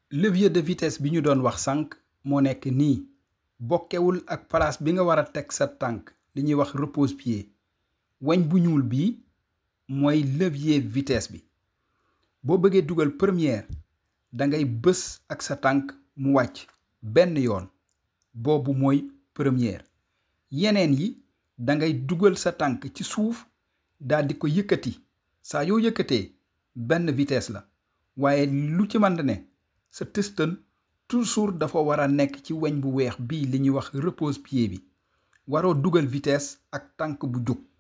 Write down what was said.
levier de vitesse bi ñu doon wax sànq moo nekk nii bokkewul ak place bi nga war a teg sa tànk li ñuy wax repose-pied weñ bu ñuul bii mooy levier vitesse bi boo bëggee dugal première da ngay bës ak sa tànk mu wàcc benn yoon boobu mooy première yeneen yi da ngay dugal sa tànk ci suuf daal di ko yëkkati saa yoo yëkkatee benn vitesse la waaye lu ci mën ne sa tëstan toujours dafa war a nekk ci weñ bu weex bii li ñuy wax repose-pied bi waroo dugal vitesse ak tànk bu jóg